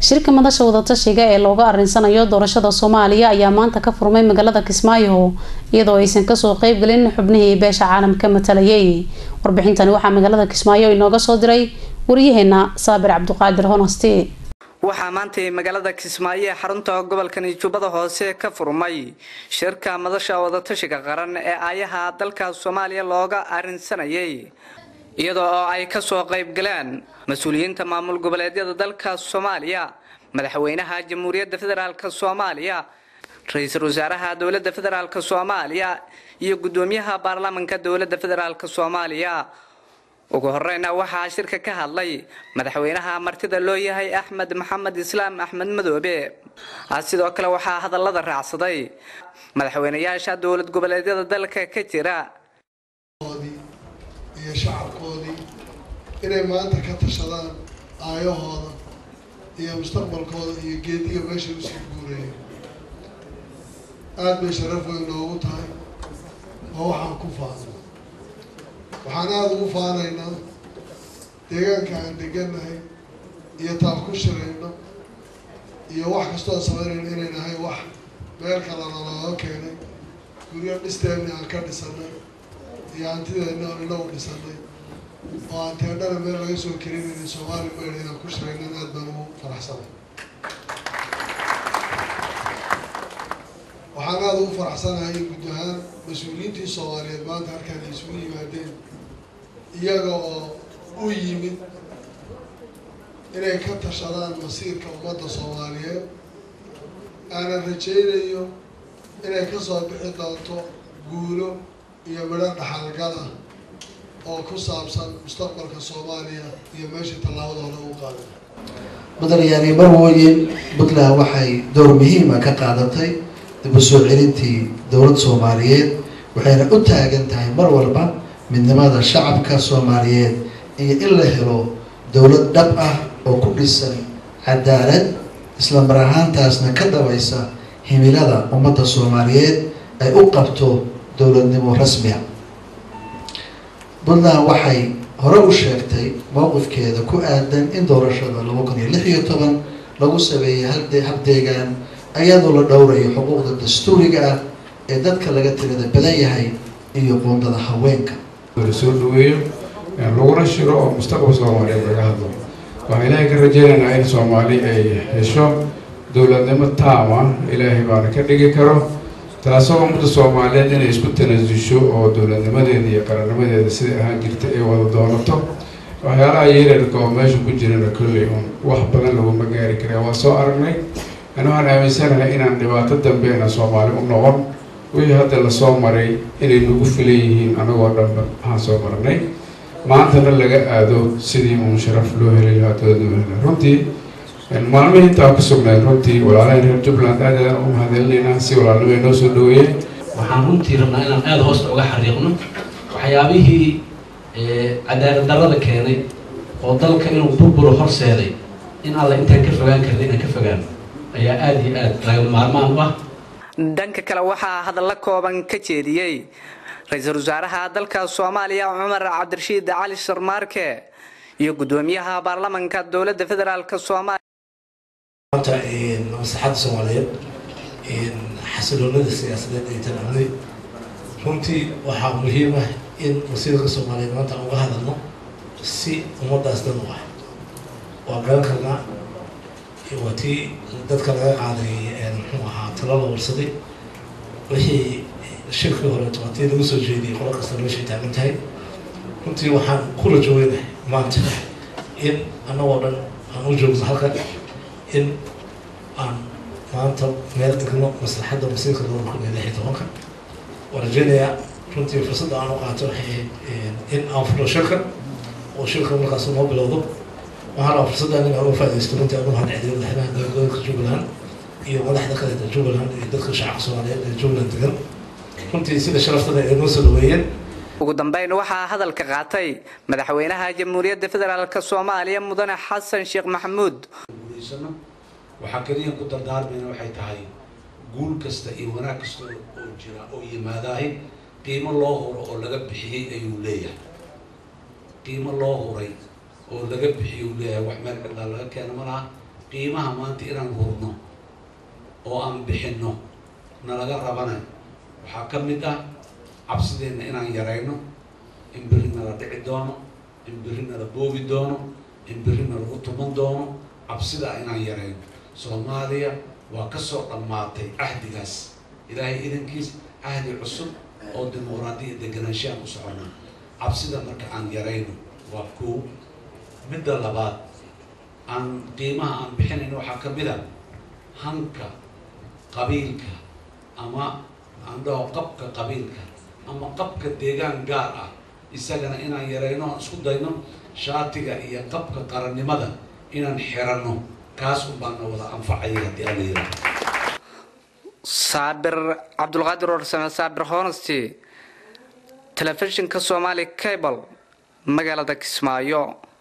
shirka madasha wadatashiga ee looga arinsanayo doorashada soomaaliya ayaa maanta ka furmay magaalada kismaayo iyadoo aysan kasoo qeybgelin xubnihii beesha caalamka matalayay warbixintani waxaa magaalada kismaayo inooga soo diray wariyaheena saabir cabduqaadir honosti waxaa maantay magaalada kismaayo ee xarunta gobolkan jubbada hoose ka furmay shirka madasha wadatashiga qaran ee aayaha dalka soomaaliya looga arinsanayay iyadoo oo ay kasoo qaybgaleen mas-uuliyiinta maamul goboleedyada dalka soomaaliya madaxweynaha jamhuuriyadda federaalk soomaaliya ra-iisul wasaaraha dowladda federaalk soomaaliya iyo guddoomiyaha baarlamaanka dowladda federaalk soomaaliya ugu horeyna waxaa shirka ka hadlay madaxweynaha martida loo yahay axmed maxamed islaam axmed madoobe sidoo kale waxaa hadallada raacsaday madaxweynayaasha dowlad goboleedyada dalka ka jira iyo shacabkoodii inay maanta ka tashadaan aayahooda iyo mustaqbalkooda iyo geediga meeshay usii guurayeen aada bay sharaf weyn noogu tahay oo waxaan ku faano waxaan aada ugu faanaynaa deegaanka aan degannahay iyo taan ku shirayno iyo wax kastoo samaynayno inay nahay wax meel kalena looga keenay guryo dhisteenni aan ka dhisanay iyo hantideenna aan inagu dhisanay oo aan teendhana meel laga soo kelinayna soomaali mayna inaan ku shiraynan aad baan ugu faraxsanay waxaan aada ugu faraxsanahay in guud ahaan mas-uuliyiintii soomaaliyeed maanta halkaan ay isugu yimaadeen iyaga oo u yimid inay ka tashadaan masiirka ummadda soomaaliyeed aanan rajaynayo inay kasoo bixi doonto guulo iyo midho dhaxalgal ah oo ku saabsan mustaqbalka soomaaliya iyo meeshii tallaabada hore u qaaday mudanayaani marwooyin puntland waxay door muhiima ka qaadatay dib u soo celintii dowlad soomaaliyeed waxayna u taagan tahay mar walba midnimada shacabka soomaaliyeed iyo in la helo dowlad dhab ah oo ku dhisan cadaalad isla mar ahaantaasna ka dabaysa himilada ummadda soomaaliyeed ay u qabto dowladnimo rasmiya puntland waxay hore u sheegtay mowqifkeeda ku aadan in doorashada laba kun iyo lix iyo toban lagu sameeyay habdeegaan ayadoo la dhowrayo xuquuqda dastuuriga ah ee dadka laga tirada badan yahay iyo qoondada haweenka la soo dhaweeyo laguna shiro oo mustaqbal soomaaliyeed laga hadlo waxaan ilaahay ka rajeynaynaa in soomaali ay hesho dowladnimo taama ilaahay baana ka dhigi karo taasoo ummadda soomaaliyeed inay isku tanaasusho oo dowladnimadeeda iyo qarannimadeeda siday ahaan jirta ay wada doonato waxyaalaha yeerarka oo meesha ku jirana kolley un wax badan laguma gaari kara waa soo aragnay ani waxaan aaminsanahay inaan dhibaato dambeena soomaali u noqon wixii hadda lasoo maray inay nagu filan yihiin anagoo dhanba waxaan soo marnay maantana laga aado sidii uun sharaf loo heli lahaa dowladnimada runtii maalmihii intaa ku sugnayd runtii walaalahan reer jubbaland aad aadaan u mahadcelinaynaa si walaalnimo ay noo soo dhaweeyeen waxaan runtii rabnaa inaan aada hoosta uga xariiqno waxyaabihii cadaalad darrada keenay oo dalka inuu burburo horseeday in alla intaan ka fogaan karna inaan ka fogaano ayaa aada iyo aada laga maarmaan u ah dhanka kale waxaa hadalla kooban ka jeediyey ra-iisul wasaaraha dalka soomaaliya cumar cabdirashiid cali sharmaarke iyo guddoomiyaha baarlamaanka dowladda federaalk soomaaliya maanta maslaxadda soomaaliyeed xasiloonada siyaasadeed ay tanamnay runtii waxaa muhiim ah in wasiirka soomaaliyeed maanta aan uga hadalno si ummadaas dan u ah waa garan karnaa waa tii dadka laga qaaday muxuu ahaa talo la warsaday wixii shirkii horeeto waa tii lagu soo jeediyay qolo kasta meeshay taagan tahay runtii waxaan ku rajooynahay maanta in annagoo dhan aan u joogno halkan in aan maanta meel dhigno maslaxadda masiirka labada kun iyo lix iyo tobanka waan rajeynayaa runtii fursadda aan u qaato waxay ahayd in aan furo shirka oo shirka markaas noo bilowdo waxaan rabaa fursaddan in aan u faaidaysto runtii aan u mahadceliyo madaxweynaha gobolka jubbaland iyo madaxda kaleeta jubbaland iyo dadka shacabka soomaaliyeed ee jubbaland degan runtii sida sharaftada ay noo soo dhaweeyeen ugu dambeyn waxaa hadalka qaatay madaxweynaha jamhuuriyadda federaalk soomaaliya mudane xasan sheekh maxamuud waxaa keliya ku dardaarmayna waxay tahay guul kasta iyo wanaag kasta oo jira oo yimaadaahi qiimo loo huro oo laga bixiyey ayuu leeyahay qiimo loo huray oo laga bixiyey uu leeyahay wax meel cidlaa laga keena ma laha qiimaha maanta inaan hurno oo aan bixinno nalaga rabana waxaa ka mid ah cabsideenna inaan yarayno in berri nala dhici doono in berri nala boobi doono in berri nalagu tuman doono cabsida inaan yarayno soomaaliya waa kasoo dhammaatay cahdigaas ilaahay idankiis cahdi cusub oo dimuqraadiya deganaanshahan u soconnaa cabsida marka aan yarayno waa koow midda labaad aan qiimaha aan bixinayno waxaa ka mid a hanka qabiilka ama aan dhaho qabka qabiilka ama qabka deegaan gaar ah isagana inaan yarayno aan isku dayno shaatiga iyo qabka qarannimada inaan xiranno kaas unbaana wada anfacaya haddii ala yira saabir cabdulqaadir warsame saabir honesty telefishinka somali cable magaalada kismaayo